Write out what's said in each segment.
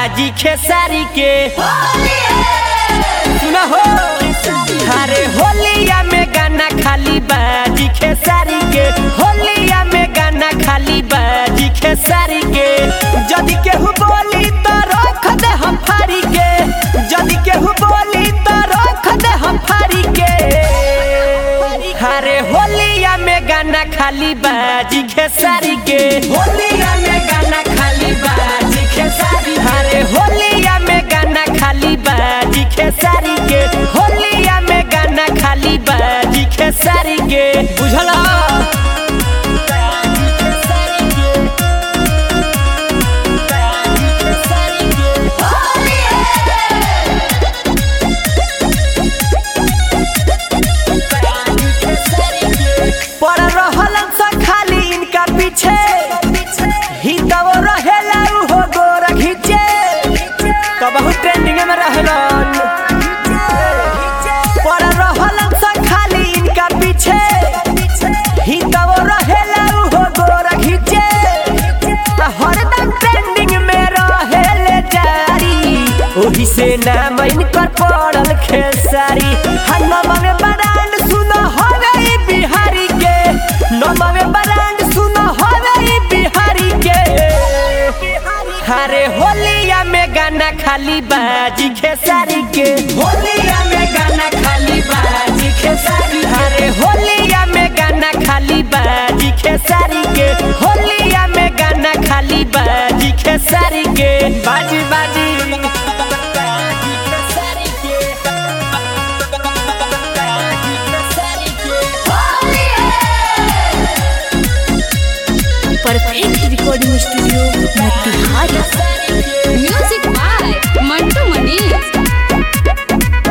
बाजी खेसारी के सुना हो अरे होलिया में गाना खाली बाजी खेसारी के होलिया में गाना खाली बाजी खेसारी के जदि केहू बोली तो रख दे हम फारी के जदि केहू बोली तो रख दे हम फारी के अरे होलिया में गाना खाली बाजी खेसारी के होलिया में गाना खाली बाजी खेसारी अरे होलिया में गाना खाली बाजी खेसारी के होलिया में गाना खाली बाजी खेसारी के बुझला पर रहल स खाली इनका पीछे ही तब रहेला उहो गोर घीचे तो बहुत ट्रेंडिंग में रहलन पर रहल स खाली इनका पीछे ही तब रहेला उहो गोर घीचे आ हरदम ट्रेंडिंग में रहेले जारी ओही से नाम इनकर पड़ल खेसारी हर नमन ब्रांड सुनो हवे ई बिहारी के नमन ब्रांड सुनो हवे ई बिहारी के अरे होलिया में गाना खाली बाजी खेसारी के होलिया में गाना खाली बाजी खेसारी अरे होलिया में गाना खाली बाजी खेसारी के होलिया में गाना खाली बाजी खेसारी के बाजी बाजी perfect recording studio Motihari music by Mantu Manish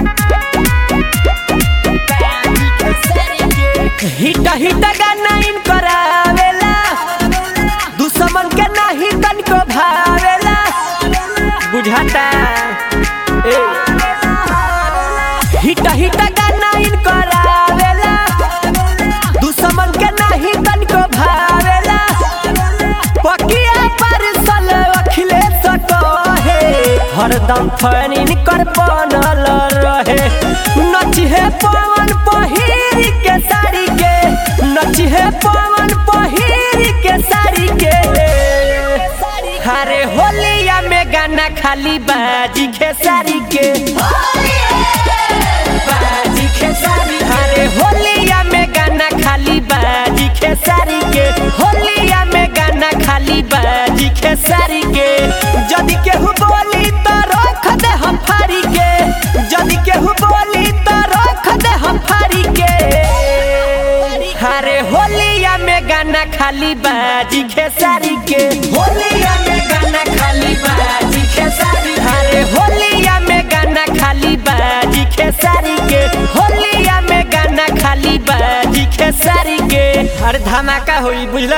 hit hit गाना इन करावेला दुश्मन के नाही तनको भावेला बुझाता ए हिट हिट गाना इन करावेला दुश्मन के नाही तनको भावेला पकिया पर सल अखिलेश कहे हरदम फैन इनकर बनल रहे नचिहे पवन पहिर के साड़ी के नचिहे पवन पहिर के साड़ी के अरे होलिया में गाना खाली बाजी खेसारी के बाजी खेसारी अरे होलिया में गाना खाली बाजी खेसारी के होलिया में गाना खाली बाजी खेसारी के जदि केहू बोली तो रख दे हम फारी के जदि केहू बोली तो रख दे हम फारी के अरे होलिया में गाना खाली बाजी खेसारी के होलिया में गाना खाली बाजी खेसारी अरे होलिया में गाना खाली बाजी खेसारी के होलिया में गाना खाली बाजी खेसारी के अरे धमाका होई बुझल